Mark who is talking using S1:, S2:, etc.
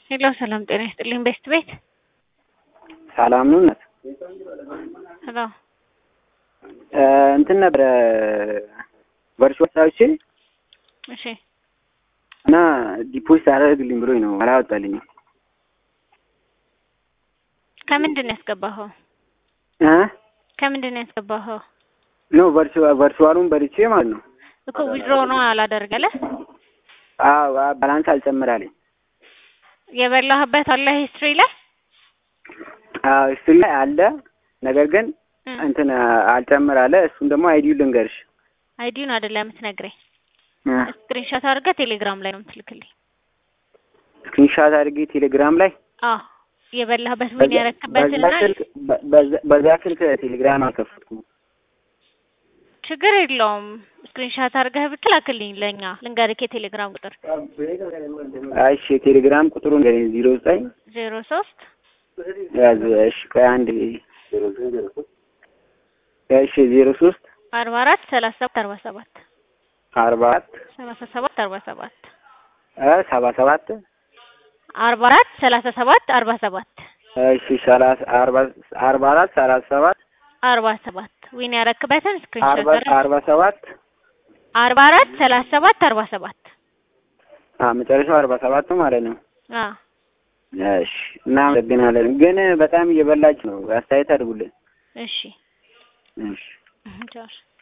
S1: ሄሎ ሰላም ጤና ይስጥልኝ። ቤስት ቤት
S2: ሰላም ነው እናት
S1: ሄሎ
S2: እንትን ነበረ ቨርቹዋል ሳውቼ
S1: እሺ
S2: እና ዲፖዚት አደረግልኝ ብሎኝ ነው አላወጣልኝም።
S1: ከምንድን ነው ያስገባኸው?
S2: እ
S1: ከምንድን ነው ያስገባኸው?
S2: ኖ ቨርቹዋሉን በልቼ ማለት ነው።
S1: እኮ ዊድሮ ነው አላደርገለ
S2: አዎ ባላንስ አልጨምራልኝ።
S1: የበላህበት አለ ሂስትሪ ላይ
S2: አዎ ሂስትሪ ላይ አለ፣ ነገር ግን
S1: እ
S2: እንትን አልጨምር አለ። እሱን ደግሞ አይዲው ልንገርሽ።
S1: አይዲውን አይደለም የምትነግረኝ።
S2: እ
S1: ስክሪንሾት አድርገህ ቴሌግራም ላይ ነው የምትልክልኝ።
S2: ስክሪንሻት አድርጌ ቴሌግራም ላይ
S1: አዎ የበላህበት ዊን ያረክበትና
S2: በዛ ስልክ በዛ- በዛ ስልክ ቴሌግራም አልከፈትኩም።
S1: ችግር የለውም። ስክሪንሾት አድርገህ ብትላክልኝ ለእኛ ልንገርክ የቴሌግራም ቁጥር
S2: እሺ የቴሌግራም ቁጥሩን ንገረኝ። ዜሮ ዘጠኝ
S1: ዜሮ ሶስት
S2: ያዝ። እሺ ቆይ አንድ እሺ ዜሮ ሶስት
S1: አርባ አራት ሰላሳ ሰባት አርባ ሰባት
S2: አርባ አራት
S1: ሰላሳ ሰባት አርባ ሰባት
S2: እ ሰባ ሰባት
S1: አርባ አራት ሰላሳ ሰባት አርባ ሰባት
S2: እሺ ሰላሳ አርባ አርባ አራት ሰላሳ ሰባት
S1: አርባ ሰባት ዊን ያረክበትን
S2: አርባ
S1: ስክሪንሾት
S2: አርባ ሰባት
S1: አርባ አራት ሰላሳ ሰባት አርባ ሰባት
S2: አ መጨረሻው አርባ ሰባት ማለት ነው።
S1: አዎ
S2: እሺ እናመሰግናለን። ግን በጣም እየበላች ነው። አስተያየት አድርጉልን።
S1: እሺ
S2: እሺ
S1: ቻው